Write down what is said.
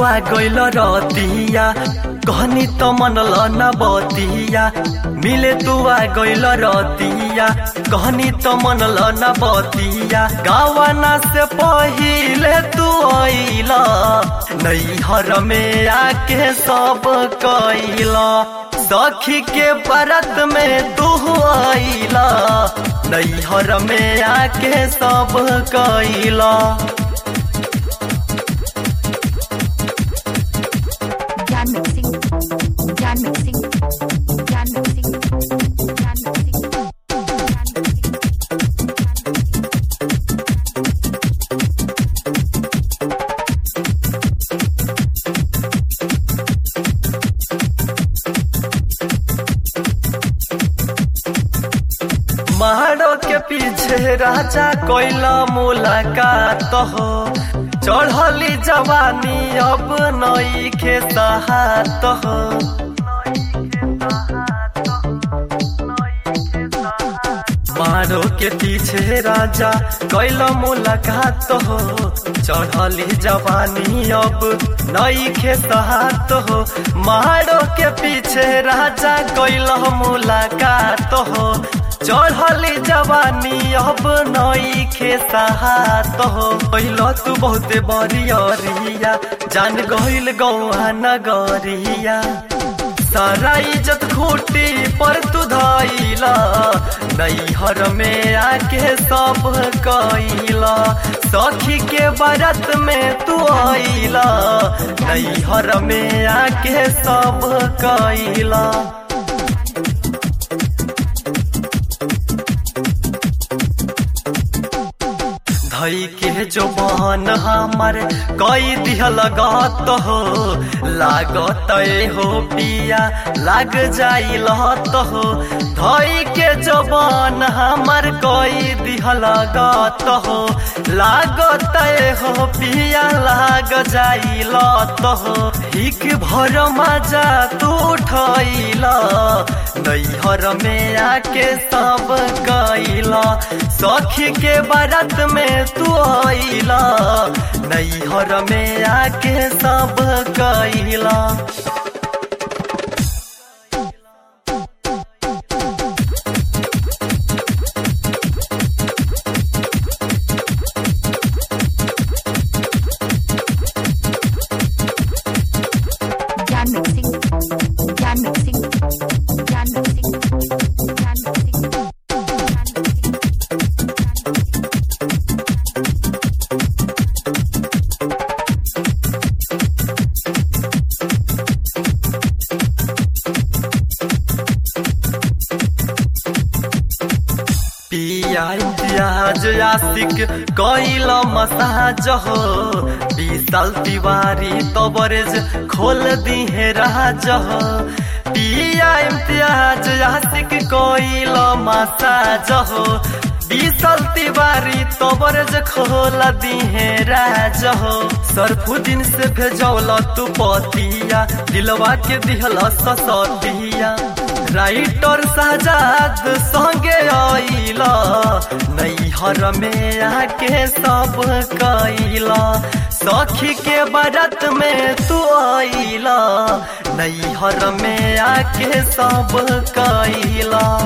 आ गइल रतिया कहनी त मनल न बतिया मिले तू आ गइल रतिया कहनी त मनल न बतिया गावना से पहिले तू आइल नैहर में आके सब कैला सखी के बरत में तू आइला नैहर में आके सब कैला Jan mixing. Jan mixing. Jan mixing. Jan mixing. Jan mixing. मारो के पीछे राजा कोइला मुलाकात हो चढ़ली जवानी अब नई के सहात हो मारो के पीछे राजा कोइला मुलाकात हो चढ़ली जवानी अब नई के सहात हो मारो के पीछे राजा कोइला मुलाकात हो चढ़ली जवानी अब नई खे सहात हो पहिलो तू बहुते बरियरिया जान गइल गौआ नगरिया सारा इज्जत खूटी पर तू धैला नैहर में आके सब कैला सखी के बरत में तू आइला नैहर में आके सब कैला धई के जो बहन हमर कई दिहल गत हो लागत हो पिया लाग जाई लहत हो धई के जो बहन हमर कई दिहल गत हो लागत हो पिया लाग जाई लत हो हिक भर मजा तू उठैला नैहर में आके सब कैला सखी के बरत में तू आइला नैहर में आके सब कैला Jan mixing. Jan mixing. Jan mixing. Jan mixing. Jan mixing. पिया प्याज आशिक कैल मसाज हो बीसल तिवारी तबरेज खोल दिहे राज हो पिया प्याज आशिक कैल मसाज हो बीसल तिवारी तबरेज खोल दिहे राज हो सरफुद्दीन से भेजौल तू पतिया दिलवा के दिहल ससतिया राइटर साजाद संगे आइला नैहर में आके सब कैला सखी के बरत में तू आइला नैहर में आके सब कैला